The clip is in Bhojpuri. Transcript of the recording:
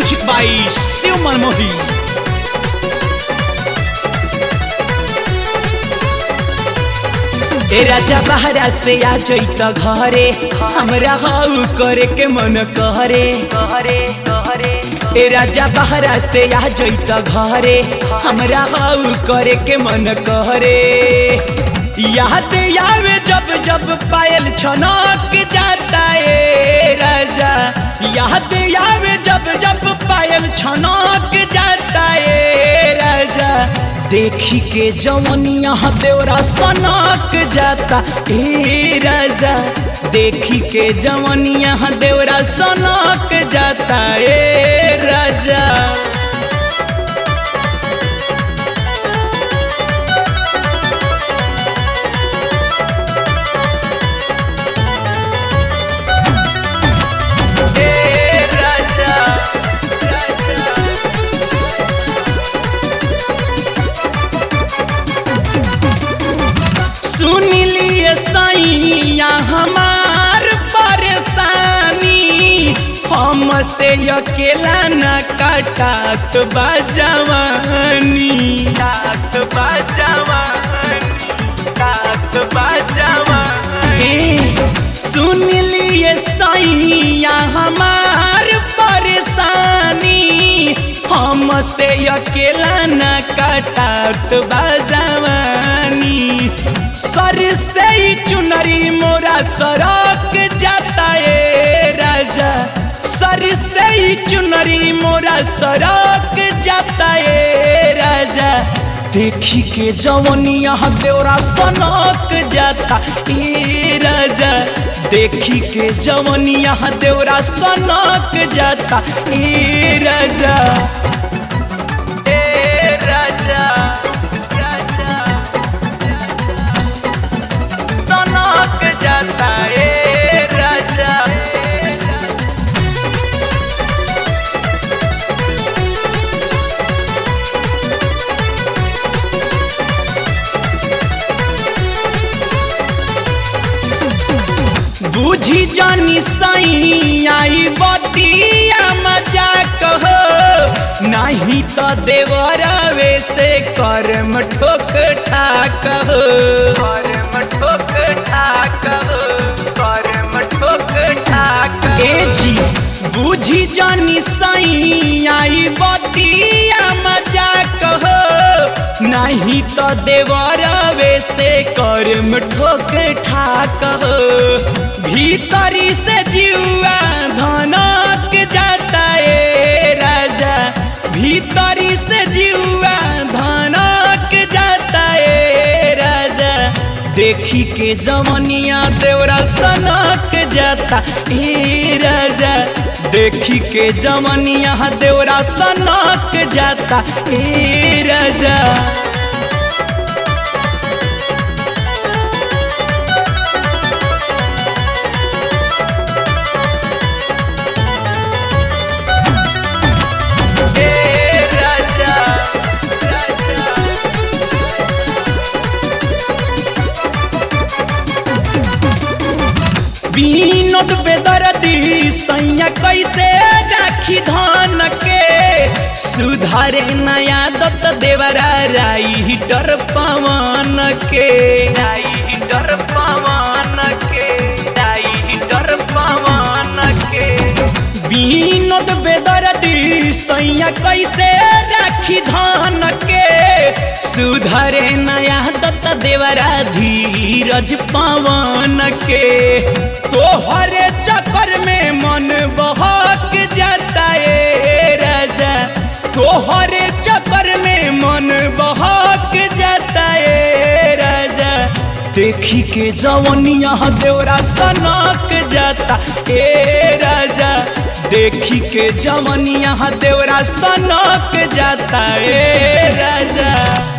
म्यूजिक बाई शिव मनमोही ए राजा बहरा से आ जैत घरे हमरा हाउ करे के मन करे करे करे ए राजा बहरा से आ जैत घरे हमरा हाउ करे के मन करे याद आवे जब जब पायल छनक जाता ए राजा याद आवे जब जब पायल छनक जाता ए राजा देखी के जवनिया देवरा सनक जाता ए राजा देखी के जवनिया देवरा सनक जाता ए राजा ए राजा सुन लिए सैया हमार परेशानी हमसे अकेला न कटात बाजवानी तात बाजवानी तात बाजवानी सुन लिए सैया हमार परेशानी हमसे अकेला न कटात बाजवानी सर से ही चुनरी मोरा सरक जाता है राजा सर से ही चुनरी मोरा सरक जाता है राजा देखी के जवनिया देवरा सनक जाता ए राजा देखी के जवनिया देवरा सनक जाता ए राजा ए राजा राजा सनक जाता ए राजा बुझी जानी सही आई बतिया मजा कहो नहीं तो देवरवे से कर्म ठोक ठाक हो कर्म ठोक ठाक हो कर्म ठोक ठाक ए जी बुझी जानी सही आई बतिया मजा कहो नहीं तो देवरवे से कर्म ठोक ठाक हो भीतरी से जीवा धनक जाता है राजा भीतरी से जीवा धनक जाता है राजा देखी के जवनिया देवरा सनक जाता ए राजा देखी के जवनिया देवरा सनक जाता ए राजा ए राजा बीनोद बेदर्दी सैया कैसे राखी धन के सुधारे नया दत्त देवरा राई हिटर पवन के राई हिटर पवन के राई हिटर पवन के बीनोद बेदर्दी सैया कैसे राखी धन के सुधरे नया दत्त देवरा धीरज पवन के तोहरे चक्कर में मन बहक जाता है राजा तोहरे चक्कर में मन बहक जाता है राजा देखी के जवनिया देवरा सनक जाता ए राजा देखी के जवनिया देवरा सनक जाता ए राजा